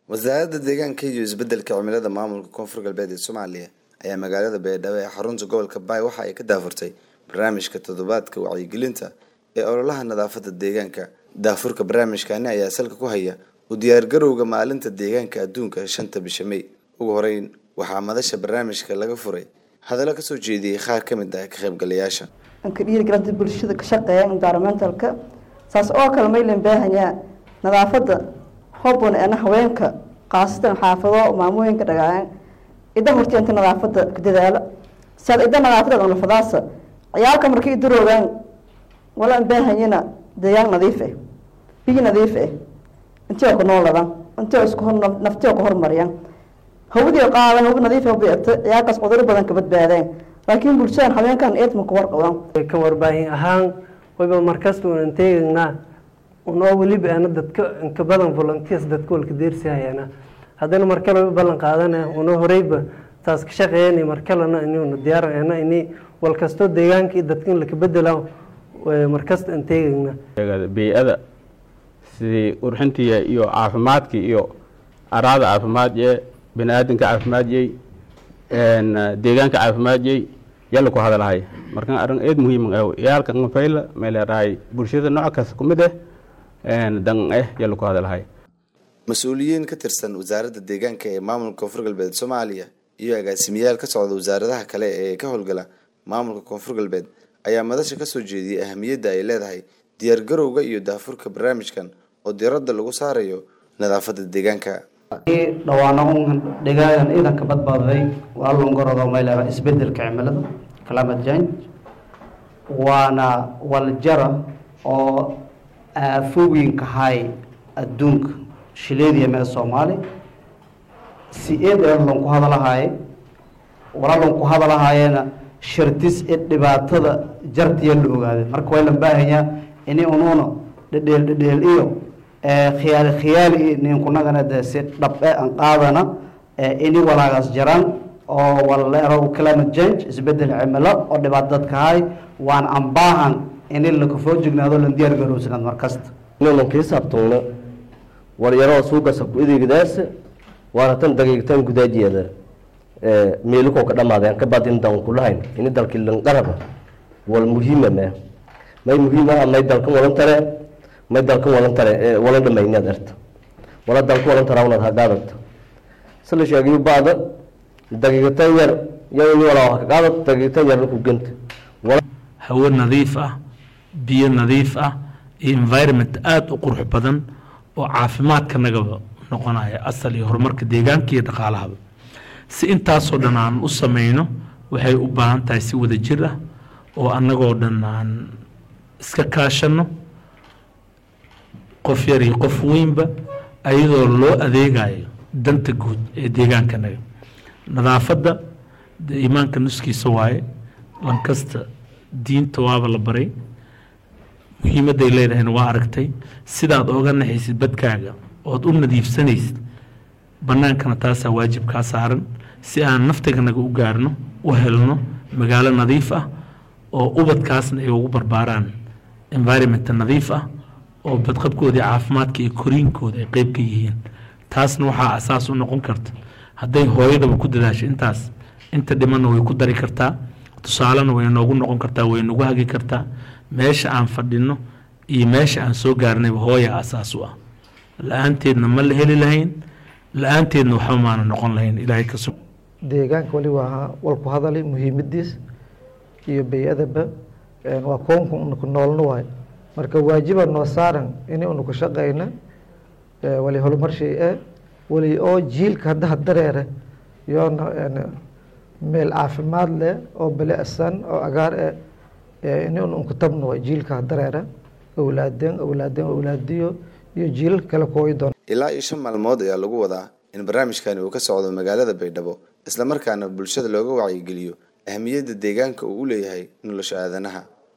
wasaaradda deegaanka iyo isbedelka cimilada maamulka koonfur galbeed ee soomaaliya ayaa magaalada baydhabo ee xarunta gobolka baay waxa ay ka daafurtay barnaamijka toddobaadka wacyigelinta ee ololaha nadaafadda deegaanka daafurka barnaamijkani ayaa salka ku haya u diyaargarowga maalinta deegaanka adduunka shanta bisha may ugu horeyn waxaa madasha barnaamijka laga furay hadallo kasoo jeediyey qaar ka mid ah ka qaybgalayaasha ka dhiirigelinta bulshada ka shaqeeya environmentalka saas oo kale maylan baahanyaa nadaafadda hobon eena haweenka qaasatan xaafado maamooyinka dhagaayan ida horta inta nadaafada ku dadaalo saad ida nadaafada nafadaasa ciyaalka markay idaroogaan wala baahanyana deegaan nadiif ah biyo nadiif ah intii oo ku nooladan intii oo isku hor naftii oo ku hormariyaan hawadii qaadan hawa nadiif ah beerta ciyaalkaas cudurro badan ka badbaadeen laakiin bulshadan haweenkan eedma ku warqabaan ka warbaahin ahaan wayba markasta unan teegaynaa unoo weliba ana dadka inka badan volunteers dadka walka deersihayana haddana markale way ballan qaadana unoo horeyba taas ka shaqeeyana markalena inuna diyaarana ini walkastoo deegaanka iyo dadka in laka bedela markasta aan teegayna bey-ada sidii urxintii iyo caafimaadkii iyo araada caafimaadye bani aadamka caafimaadiyey deegaanka caafimaadiyey yalla ku hadalahay markan arrin eed muhiim ah yaalka ngafayla meelerahay bulshada nooc kasta kumid eh dan eh yalla ku hadalahay mas-uuliyiin ka tirsan wasaaradda deegaanka ee maamulka koonfur galbeed soomaaliya iyo agaasimiyaal ka socda wasaaradaha kale ee ka howlgala maamulka koonfur galbeed ayaa madasha kasoo jeediyey ahamiyadda ay leedahay diyaargarowga iyo daafurka barnaamijkan oo diradda lagu saarayo nadaafadda deegaanka dhawaana un dhegaagan ciidanka badbaaday waa longorado mayleera isbedelka cimilada climate change waana waljara oo aafooyinka hay adduunka shileediya mee soomaali si eed ee lonku hadalahaaye wala lonku hadalahaayena shartis ee dhibaatada jartiya la ogaadeen marka waa la baahanyaa ini unuuna dhedheel dhedheel iyo khiyaali khiyaali iyo ninkunagana de si dhabe aan qaadana ini walaagaas jaraan oo waleero climate change isbedel cimilo oo dhibaato dadka hay waan aan baahan ini lakafoo jignaado lan diyaar garowsanaad markasta inaynan kii saabtowna walyaroo suugasa ku ideegdaasa waana tan dagiigtan gudaajiyeeda meelikoo ka dhamaadeen ka badin dan kulahayn ini dalkii lanqaraba wal muhiima mee may muhiim ah may dalkan walan tare may dalkan walan tare walan dhamaynaad erta wala dalka walan taraawnaad hagaadata sala sheegayo bacda dagiigtan yar yawni walaa ha kaqaadata dagiigtan yarna ku genta hawo nadiif ah biyo nadiif ah iyo environment aada u qurux badan oo caafimaadka nagaba noqonaya asal iyo horumarka deegaanka iyo dhaqaalahaba si intaasoo dhan aan u sameyno waxay u baahan tahay si wada jir ah oo annagoo dhan aan iska kaashano qof yar iyo qof weynba ayadoo loo adeegayo danta guud ee deegaankanaga nadaafadda dee iimaanka nuskiisa waaye lankasta diinta waaba la baray muhiimadday leedahayna waa aragtay sidaad ooga naxaysid badkaaga ood u nadiifsanaysid bannaankana taasaa waajib kaa saaran si aan naftaganaga u gaarno u helno magaalo nadiif ah oo ubadkaasna ay ugu barbaaraan environmenta nadiif ah oo badqabkooda caafimaadka iyo koriinkooda ay qeyb ka yihiin taasna waxaa asaas u noqon karta hadday hooyadaba ku dadaasho intaas inta dhimanna way ku dari kartaa tusaalena way noogu noqon kartaa way nagu hagi kartaa meesha aan fadhino iyo meesha aan soo gaarnayba hooya asaas u ah la-aanteedna ma la heli lahayn la-aanteedna waxba maana noqon lahayn ilaahay ka sug deegaanka wali waa walku hadalay muhiimadiis iyo bay-adaba waa koonka unaku noolna waayo marka waajiba noo saaran ini unaku shaqayna wali horumar shay e wali oo jiilka haddaha dareere yoona meel caafimaad leh oo bilicsan oo agaar e ini unku tabna waay jiilka dareere awlaadeen awlaadeen awlaadiyo iyo jiilal kale kooyi doon ilaa iyo shan maalmood ayaa lagu wadaa in barnaamijkani uu ka socdo magaalada baydhabo islamarkaana bulshada looga wacyigeliyo ahamiyadda deegaanka uu u leeyahay nolosha aadanaha